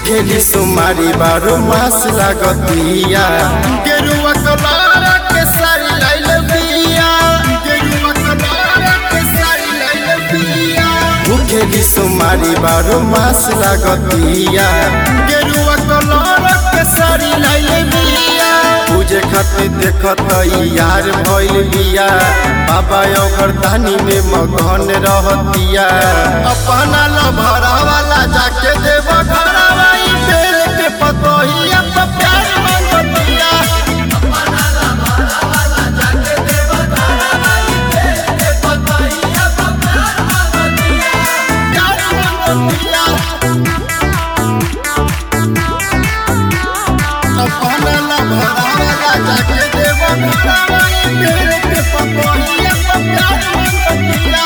भूखेली सुमारी बारो मास लागतिया गेरुआ कलारा के सारी लाइल बिया गेरुआ कलारा के सारी लाइल बिया भूखेली सुमारी बारो मास लागतिया गेरुआ कलारा के सारी लाइल बिया पूजे खातिर देखत यार भइल बिया बाबा ओकर दानी में मगन रहतिया अपना लभरा वाला जाके देव घरवा ई बेल के पतोहिया पे प्यार मांगतिया अपना लभरा वाला जाके देव घरवा ई बेल के पतोहिया पे प्यार मांगतिया प्यार मांगतिया अपना लभरा वाला जाके देव घरवा ई बेल के पतोहिया पे प्यार मांगतिया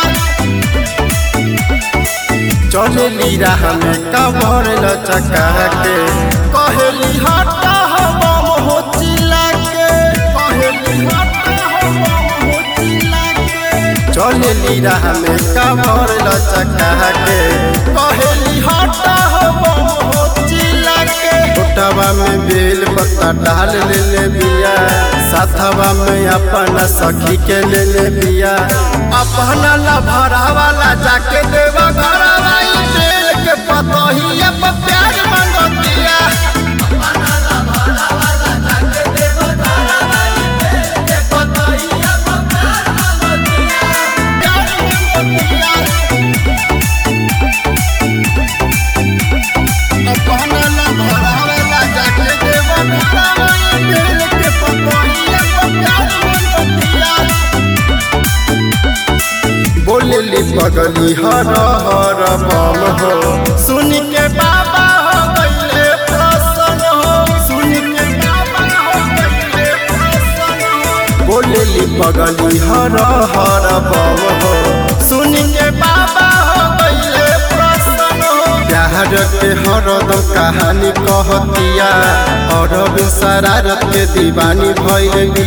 चलेली राह में कबर लचका के कहेली हटा हो बम हो चिल्ला के कहेली हटा हो बम हो चिल्ला के चलेली राह में कबर लचका के कहेली हटा हो बम हो चिल्ला के टोटवा में बेल पत्ता डाल ले ले बिया साथवा में अपना सखी के ले ले बिया अपना लभरा वाला जाके देवा घरवा ई बेल के पतोहिया पे प्यार मांगतिया अपना लभरा वाला जाके देवा घरवा ई बेल के पतोहिया पे प्यार मांगतिया प्यार मांगतिया अपना लभरा वाला जाके देवा घरवा ई बेल के पतोहिया पे प्यार मांगतिया बोलेली पगली हर हर बम हो सुन के बाबा हो गईले प्रसन्न हो सुन के बाबा हो गईले प्रसन्न हो बोलेली पगली हर हर बम हो सुन के बाबा हो गईले प्रसन्न हो प्यार के हरदम कहानी कहतिया और शरारत के दीवानी भइल